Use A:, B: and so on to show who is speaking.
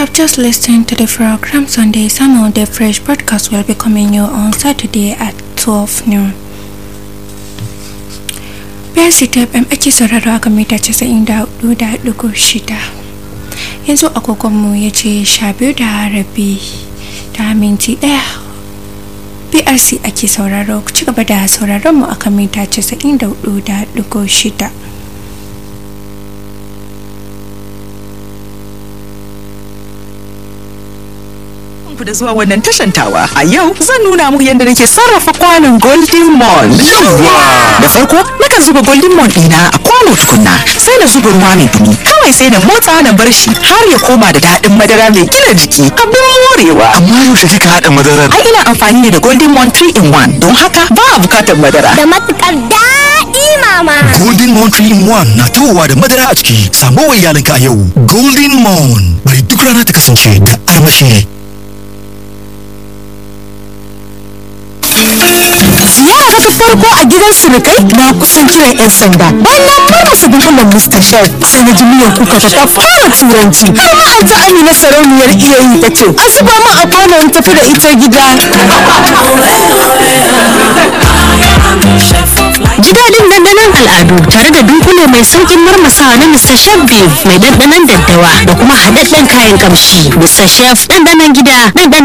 A: have just listened to the program Sunday Sermon. The fresh broadcast will be coming you on Saturday at 12 noon. Biyar City FM ake sauraro a kan mita 94.6. Yanzu agogonmu ya ce sha biyu da rabi da minti ɗaya. BRC ake sauraro ku ci gaba da sauraron mu akan mita 94.6.
B: ku da zuwa wannan tashantawa a yau zan nuna muku yadda nake sarrafa kwanon golden mon da farko nakan zuba golden mon ɗina a kwano tukunna sai na zuba ruwa mai dumi kawai sai na motsa na bar shi har ya koma da daɗin madara mai gina jiki abin morewa
C: amma yaushe kika haɗa madarar
B: ai ina amfani ne da golden mon 3 in 1 don haka ba a bukatar madara
D: da matukar daɗi mama.
C: golden mon 3 in 1 na tawowa da madara a ciki samo wa iyalinka a yau golden mon bari duk rana ta kasance da armashi
E: Ziyara ta farko a gidan surukai na kusan kiran 'yan sanda. Bayan na marmasa dunkulen Mr. Chef sai na ji miyan kuka ta fara turanci. Har ma an ta Amina sarauniyar iyayi ta ce, "A zuba min a kwano in tafi da ita gida."
F: Ji daɗin dandanon al'adu tare da dunkule mai saukin marmasawa na Mr. Chef Beef mai dandanon daddawa da kuma haɗaɗɗen kayan kamshi. Mr. Chef dandanon gida, dandanon